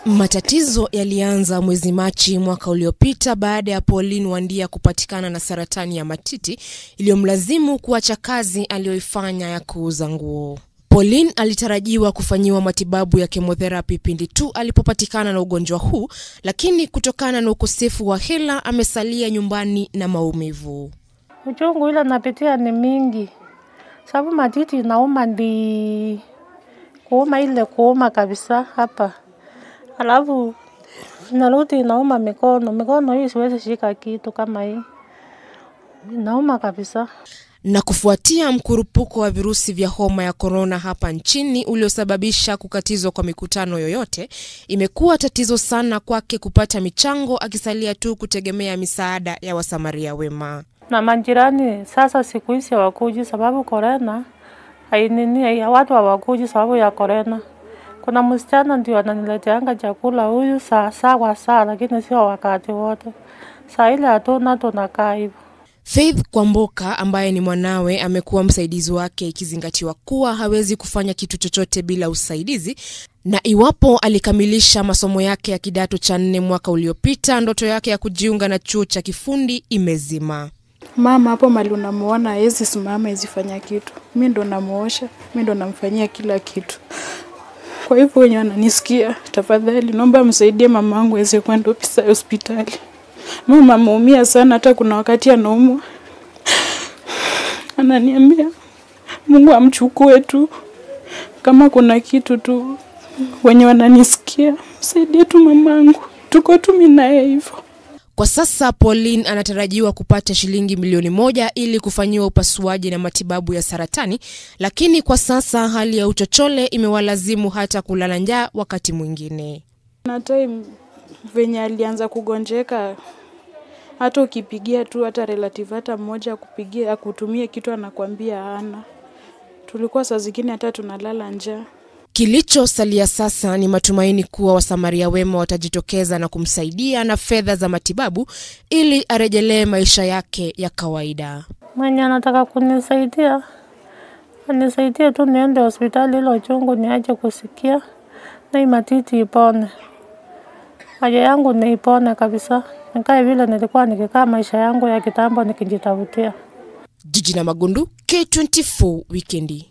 Matatizo yalianza mwezi Machi mwaka uliopita baada ya Pauline Wandia kupatikana na saratani ya matiti iliyomlazimu kuacha kazi aliyoifanya ya kuuza nguo. Pauline alitarajiwa kufanyiwa matibabu ya kemotherapi pindi tu alipopatikana na ugonjwa huu, lakini kutokana na ukosefu wa hela amesalia nyumbani na maumivu. Uchungu ile napitia ni mingi, sababu matiti inauma, ndi kuuma ile kuuma kabisa hapa, alafu narudi inauma mikono. Mikono hii siwezi shika kitu kama hii, inauma kabisa. Na kufuatia mkurupuko wa virusi vya homa ya korona hapa nchini uliosababisha kukatizwa kwa mikutano yoyote, imekuwa tatizo sana kwake kupata michango, akisalia tu kutegemea misaada ya wasamaria wema. Na majirani sasa siku hizi hawakuji sababu korona hainini, watu hawakuji sababu ya korona. Kuna msichana ndio ananileteanga chakula huyu saa saa kwa saa, lakini sio wakati wote. Saa ile hatuna, tunakaa hivyo. Faith Kwamboka ambaye ni mwanawe amekuwa msaidizi wake, ikizingatiwa kuwa hawezi kufanya kitu chochote bila usaidizi, na iwapo alikamilisha masomo yake ya kidato cha nne mwaka uliopita, ndoto yake ya kujiunga na chuo cha kifundi imezima. Mama hapo mali unamuona hawezi simama, hawezi fanya kitu. Mi ndo namuosha, mi ndo namfanyia kila kitu. Kwa hivyo wenye wananisikia, tafadhali naomba msaidie mama wangu aweze kwenda hospitali. Mama ameumia sana, hata kuna wakati anaumwa, ananiambia Mungu amchukue tu, kama kuna kitu tu. Wenye wananisikia, msaidie tu mamangu, tuko tu mimi naye hivyo. Kwa sasa Pauline anatarajiwa kupata shilingi milioni moja ili kufanyiwa upasuaji na matibabu ya saratani, lakini kwa sasa hali ya uchochole imewalazimu hata kulala njaa wakati mwingine. Na time venye alianza kugonjeka, hata ukipigia tu hata relative hata mmoja akupigia akutumie kitu anakwambia hana. Tulikuwa saa zingine hata tunalala njaa. Kilichosalia sasa ni matumaini kuwa wasamaria wema watajitokeza na kumsaidia na fedha za matibabu ili arejelee maisha yake ya kawaida. Mwenye anataka kunisaidia anisaidie tu niende hospitali, ilo chungu niache kusikia na hii matiti ipone. Haja yangu ni ipone kabisa, nikae vile nilikuwa nikikaa maisha yangu ya kitambo nikijitafutia. Jiji na Magundu, K24 Wikendi.